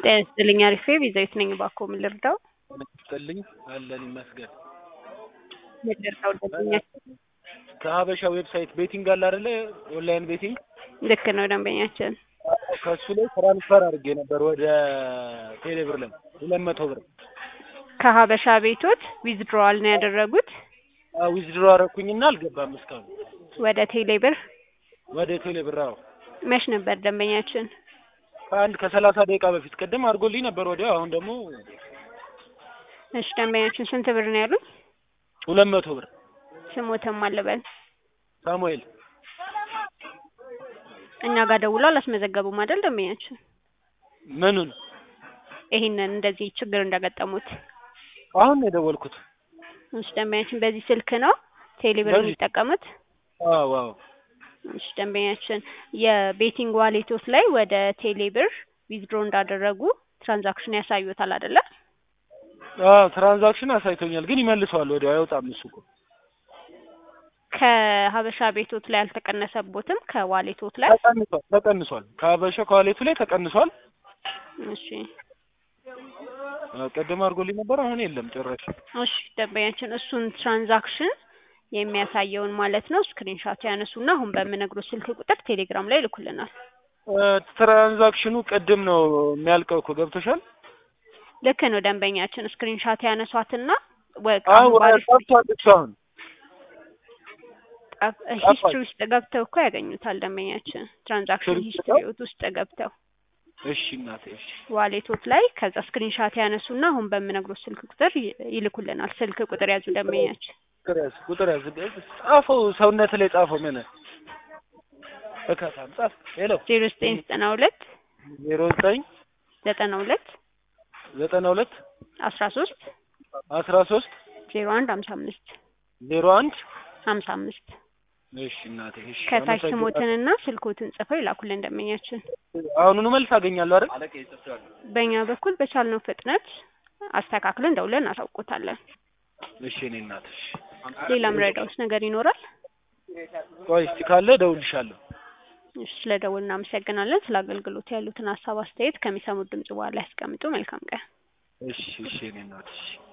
ጤና ይስጥልኝ አሪፌ ቤዛዊት ነኝ። እባክዎ ምን ልርዳው? ይስጥልኝ አለን ይመስገን። ምን ልርዳው ደንበኛችን? ከሀበሻ ዌብሳይት ቤቲንግ አለ አይደለ? ኦንላይን ቤቲንግ ልክ ነው ደንበኛችን። ከሱ ላይ ትራንስፈር አድርጌ ነበር ወደ ቴሌብር ላይ ሁለት መቶ ብር ከሀበሻ ቤቶት ዊዝድሮዋል ነው ያደረጉት ዊዝድሮ አደረኩኝና አልገባም እስካሁን ወደ ቴሌብር። ወደ ቴሌብር። አዎ መች ነበር ደንበኛችን? ከአንድ ከሰላሳ ደቂቃ በፊት ቅድም አድርጎልኝ ነበር ወዲያው። አሁን ደግሞ እሺ ደንበኛችን ስንት ብር ነው ያሉት? ሁለት መቶ ብር ስሞትም አለበል ሳሙኤል እኛ ጋር ደውሎ አላስመዘገቡም አይደል ደንበኛችን? ምኑን ይሄንን እንደዚህ ችግር እንደገጠሙት አሁን ነው የደወልኩት። እሺ ደንበኛችን በዚህ ስልክ ነው ቴሌብር በዚህ- የሚጠቀሙት? አዎ አዎ እሺ ደንበኛችን የቤቲንግ ዋሌቶት ላይ ወደ ቴሌብር ዊዝድሮ እንዳደረጉ ትራንዛክሽን ያሳዩታል አይደለ? አዎ ትራንዛክሽን አሳይቶኛል፣ ግን ይመልሰዋል ወዲያው አይወጣም እሱ እኮ ከሀበሻ ቤቶት ላይ አልተቀነሰቦትም ከዋሌቶት ላይ? ተቀንሷል ተቀንሷል። ከሀበሻ ከዋሌቱ ላይ ተቀንሷል። እሺ አዎ፣ ቅድም አድርጎልኝ ነበር፣ አሁን የለም ጭራሽ። እሺ ደንበኛችን እሱን ትራንዛክሽን የሚያሳየውን ማለት ነው ስክሪንሻት ያነሱና አሁን በምነግሮት ስልክ ቁጥር ቴሌግራም ላይ ይልኩልናል። እ፣ ትራንዛክሽኑ ቅድም ነው የሚያልቀው እኮ ገብቶሻል? ልክ ነው ደንበኛችን ስክሪንሻት ያነሷትና ወ- አዎ አሁን ባሪፍ ጠፍቷል እሱ አሁን ሂስትሪ ውስጥ ገብተው እኮ ያገኙታል ደንበኛችን ትራንዛክሽን ሂስትሪ ውስጥ ሂስትሪዎት ውስጥ ገብተው እሺ እናቴ እሺ ዋሌቶት ላይ ከዛ ስክሪንሻት ያነሱና አሁን በምነግሮት ስልክ ቁጥር ይ- ይልኩልናል። ስልክ ቁጥር ያዙ ደንበኛችን ቁጥር ያዝ ቁጥር ያዝ ጻፈው ሰውነት ላይ ጻፈው ምን እከታም ጻፍ ሄሎ ዜሮ ዘጠኝ ዘጠና ሁለት ዜሮ ዘጠኝ ዘጠና ሁለት ዘጠና ሁለት አስራ ሶስት አስራ ሶስት ዜሮ አንድ ሀምሳ አምስት ዜሮ አንድ ሀምሳ አምስት እሺ እናቴ እሺ ከታች አመሰግናለሁ። ስሞትንና ስልኮትን ጽፈው ይላኩልን ደንበኛችን። አሁኑኑ መልስ አገኛለሁ አይደል በእኛ በኩል በቻልነው ፍጥነት አስተካክለን ደውለን እናሳውቆታለን። እሺ እኔ እናት እሺ ሌላም ረዳውስ ነገር ይኖራል? ቆይ እስቲ ካለ እደውልልሻለሁ እሺ ስለ ደውል እናመሰግናለን። ስለ አገልግሎት ያሉትን ሀሳብ አስተያየት ከሚሰሙት ድምጽ በኋላ ያስቀምጡ። መልካም ቀን። እሺ እሺ እኔ እናት እሺ